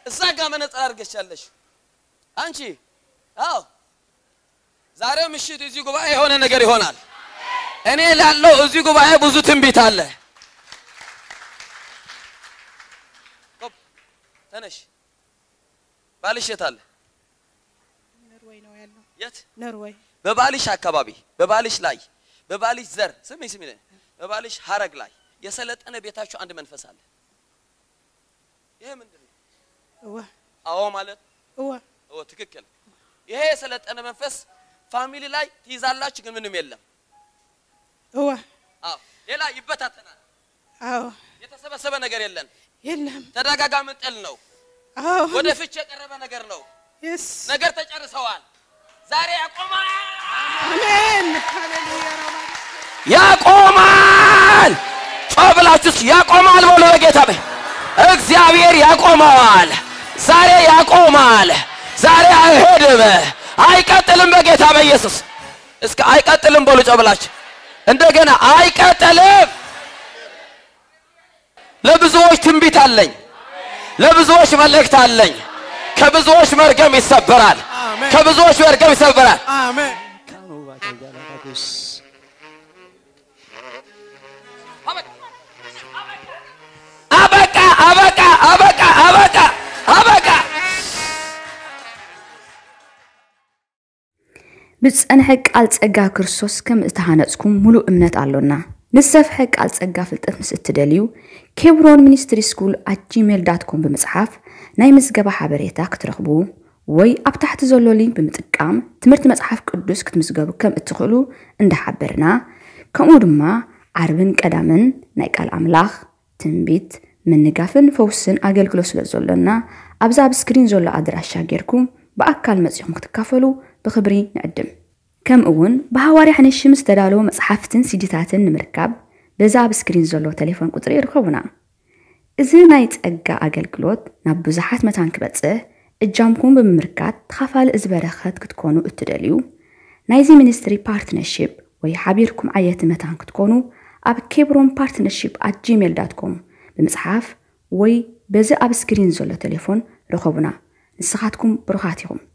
እዛ ጋር መነጽር አድርገሻለሽ አንቺ። አዎ ዛሬ ምሽት እዚህ ጉባኤ የሆነ ነገር ይሆናል። እኔ ላለው እዚህ ጉባኤ ብዙ ትንቢት አለ። ቆም፣ ተነሽ። ባልሽ የት አለ? ኖርዌይ ነው ያለው። የት? ኖርዌይ በባልሽ አካባቢ በባልሽ ላይ በባልሽ ዘር ስሚ ስሚ በባልሽ ሀረግ ላይ የሰለጠነ ቤታችሁ አንድ መንፈስ አለ። ይሄ ምንድን ነው? እወ አዎ ማለት እወ ኦ ትክክል። ይሄ የሰለጠነ መንፈስ ፋሚሊ ላይ ትይዛላችሁ፣ ግን ምንም የለም። እወ አዎ ሌላ ይበታተናል። አዎ የተሰበሰበ ነገር የለን። የለም ተደጋጋሚ ጥል ነው። አዎ ወደ ፍች የቀረበ ነገር ነው። የስ ነገር ተጨርሰዋል። ዛሬ ያቆማል፣ አሜን ሃሌሉያ ረባ ያቆማል። ጮህ ብላችሁስ ያቆማል በሉ በጌታ በይ። እግዚአብሔር ያቆመዋል። ዛሬ ያቆማል። ዛሬ አይሄድም፣ አይቀጥልም። በጌታ በኢየሱስ እስከ አይቀጥልም በሉ ጮህ ብላችሁ እንደገና አይቀጥልም። ለብዙዎች ትንቢት አለኝ። ለብዙዎች መልእክት አለኝ። ከብዙዎች መርገም ይሰበራል። አሜን። ከብዙዎች መርገም ይሰበራል። አሜን አበቃ አበቃ አበቃ አበቃ አበቃ። ብፀንሐ ቃል ፀጋ ክርስቶስ ከም እተሃነፅኩም ሙሉእ እምነት ኣሎና ንዝሰፍሐ ቃል ፀጋ ፍልጠት ምስ እትደልዩ ኬብሮን ሚኒስትሪ ስኩል ኣት ጂሜል ዳት ኮም ብምፅሓፍ ናይ ምዝገባ ሓበሬታ ክትረኽቡ ወይ ኣብ ታሕቲ ዘሎ ሊንክ ብምጥቃም ትምህርቲ መፅሓፍ ቅዱስ ክትምዝገቡ ከም እትኽእሉ እንዳሓበርና ከምኡ ድማ ዓርብን ቀዳምን ናይ ቃል ኣምላኽ ትንቢት ምንጋፍን ፈውስን ኣገልግሎት ስለ ዘሎና ኣብዛ ኣብ ስክሪን ዘሎ ኣድራሻ ጌርኩም ብኣካል መፂኹም ክትካፈሉ ብክብሪ ንዕድም ከምኡ እውን ብሃዋርያ ሓነሽ ምስ ተዳለወ መፅሓፍትን ሲዲታትን ንምርካብ በዛ ኣብ ስክሪን ዘሎ ቴሌፎን ቁፅሪ ይርከቡና እዚ ናይ ፀጋ ኣገልግሎት ናብ ብዙሓት መታን ክበፅሕ እጃምኩም ብምምርካት ተኻፋሊ እዚ በረኸት ክትኮኑ እትደልዩ ናይዚ ሚኒስትሪ ፓርትነርሽፕ ወይ ሓቢርኩም ዓየቲ መታን ክትኮኑ ኣብ ኬብሮን ፓርትነርሽፕ ኣት ጂሜል ዳት ኮም ብምፅሓፍ ወይ በዚ ኣብ ስክሪን ዘሎ ቴሌፎን ረኸቡና ንስኻትኩም ብሩኻት ኢኹም